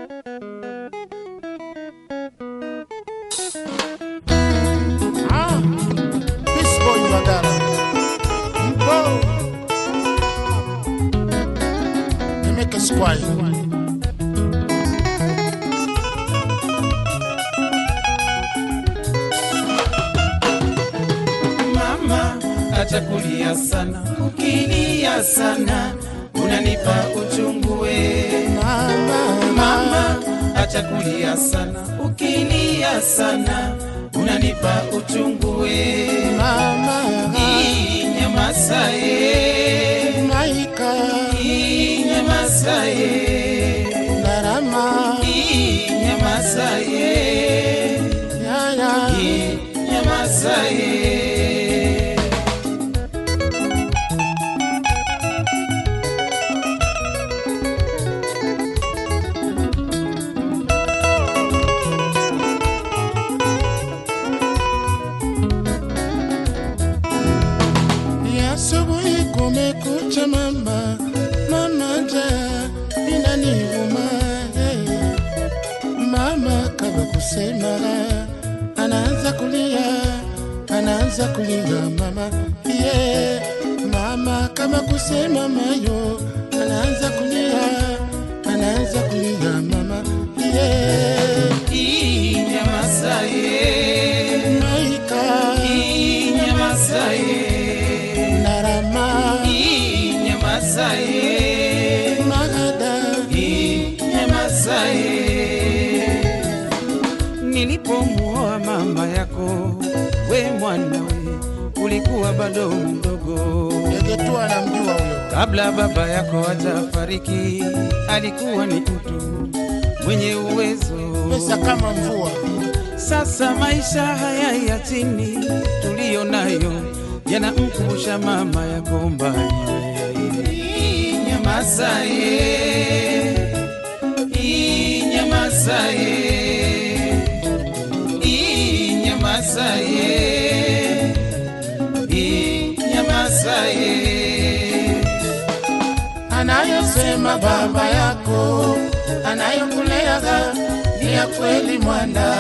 Ah, Peace Boy Magara. Mpo. Nimeke squad. Mama acha kulia sana, ukilia sana unanipa uchungu we. Mama, Mama acha kulia sana, ukilia sana unanipa uchungu we. mama, Ii, Nyamaza ye, Maika, Ii, nyamaza ye, Narama, Ii, nyamaza ye, Yaya, Ii, nyamaza ye. ni asubuhi kumekucha mama, mama njaa inaniuma hey. Mama kama kusema anaanza kulia, anaanza kulia mama yeah. Mama kama kusema mayo anaanza kulia, anaanza kulia mama yeah. Ii, nyamaza ye, Maika Ii, nyamaza ye. Narama Nyamaza ye, Magada nyamaza ye. Nilipomuoa mama yako, we mwanawe, ulikuwa bado mdogo. Yegetua anamjua huyo Kabla baba yako hajafariki, alikuwa ni mtu mwenye uwezo. pesa kama mvua Sasa maisha haya ya chini tuliyo nayo yanamkumbusha mama yako mbali. Nyamaza ye, Ii, nyamaza ye, Ii, nyamaza ye, Ii, nyamaza ye. anayosema baba yako anayokuleaga ni ya kweli mwana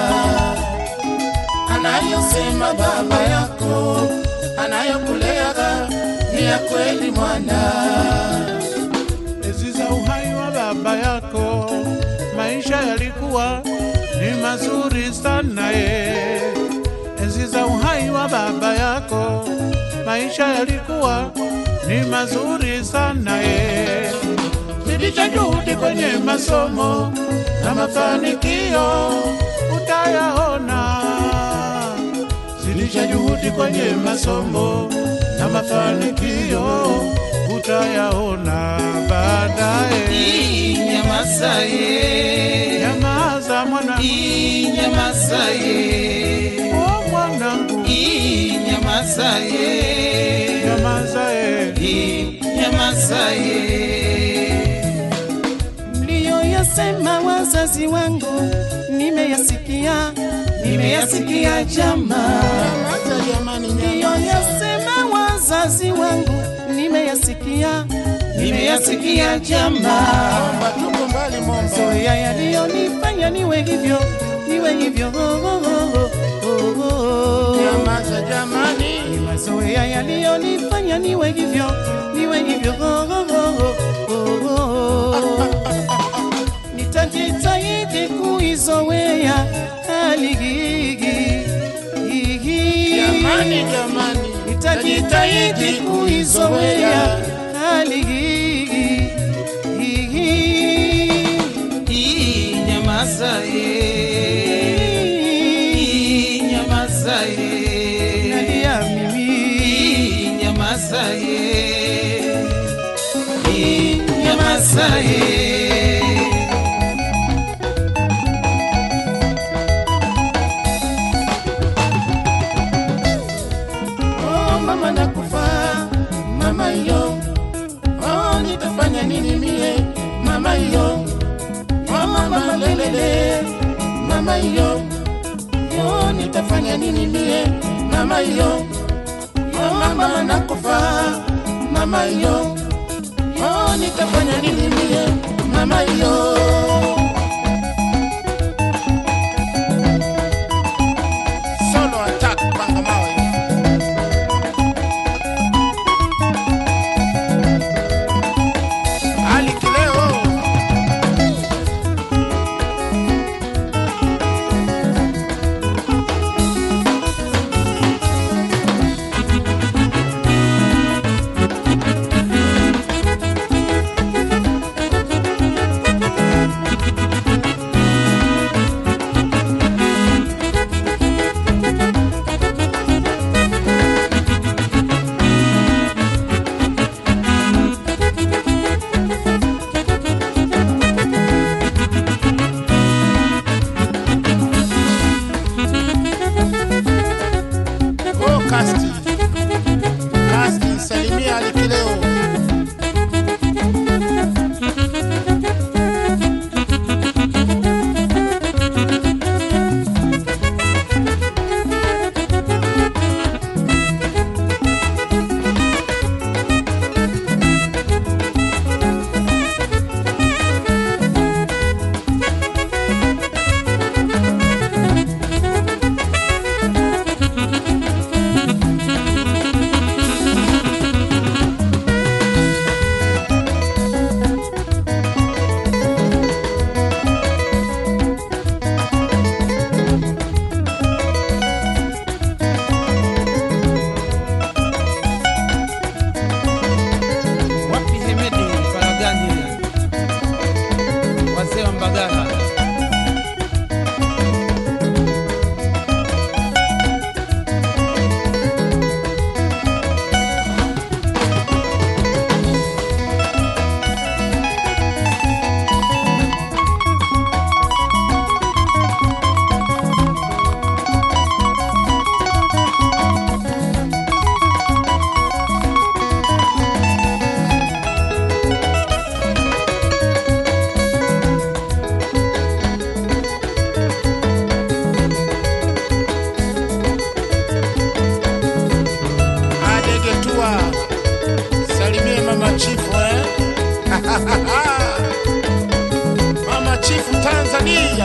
anayosema baba yako anayokuleaga ni ya kweli mwana Enzi za uhai wa baba yako, maisha yalikuwa ni mazuri sana ye. Enzi za uhai wa baba yako, maisha yalikuwa ni mazuri sana ye. Zidisha juhudi kwenye masomo na mafanikio utayaona. Zidisha juhudi kwenye masomo na mafanikio utayaona baadaye. Ii, nyamaza ye, Nyamaza mwana, Ii, nyamaza ye. oh mwanangu, Ii, nyamaza ye, nyamaza eh. Ii, nyamaza ye. mliyoyasema wazazi wangu nimeyasikia nimeyasikia jama Nyamaza jamani, nyamaza. mliyoyasema wazazi wangu nimeyasikia nimeyasikia jama Momba, tuko mbali Momba. zoya yaliyonifanya niwe hivyo niwe hivyo oh, oh, oh, oh, oh. Nyamaza jamani, mazoea yaliyonifanya niwe hivyo niwe hivyo oh, oh, oh, oh, oh. nitajitahidi kuizoea hali hii jamani, jamani, nitajitahidi kuizoea hali hii Ii, nyamaza ye, Ii, nyamaza ye. nalia mimi Ii, nyamaza ye, Ii, nyamaza ye. oh mama nakufa, mama yo, oh nitafanya nini mie, mama yo, oh mama lelele, mama yo, oh nitafanya nini mie, mama yo, oh mama nakufa, mama yo, oh nitafanya nini mie, mama yo. Mbagala. adegetua salimie mama chifu eh? mama chifu tanzania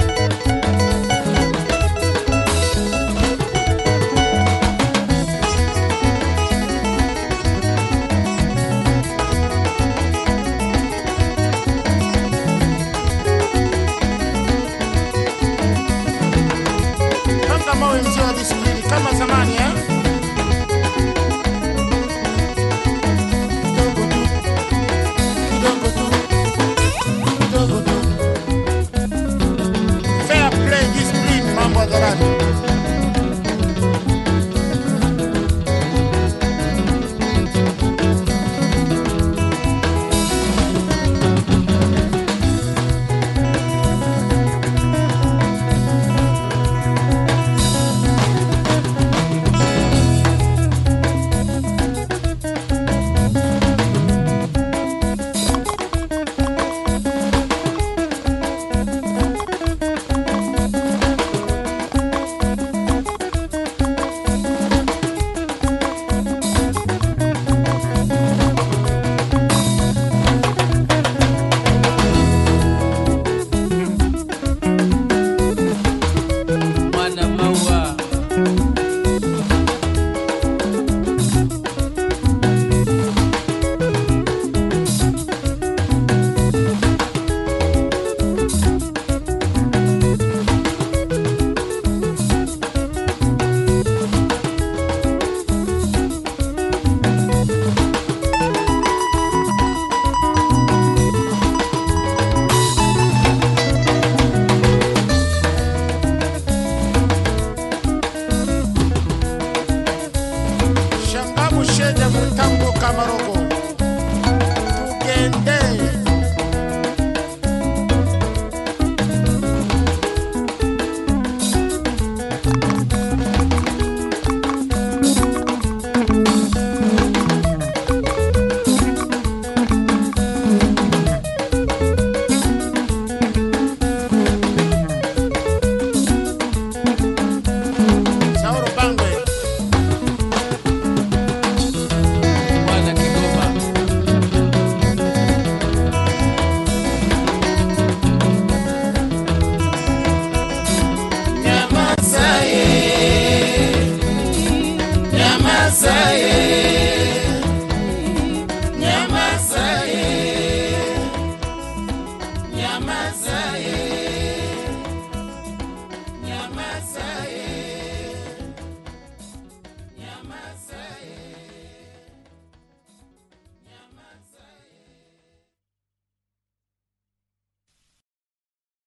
panga mawe mzee wa disiplini kama zamani eh? kidogo tu kidogo tu fair play discipline mambo hadharani Mwana maua shangamu shede mutambo kamaroko tugende sauro bangwe mwana Kigoma Nyamaza ye,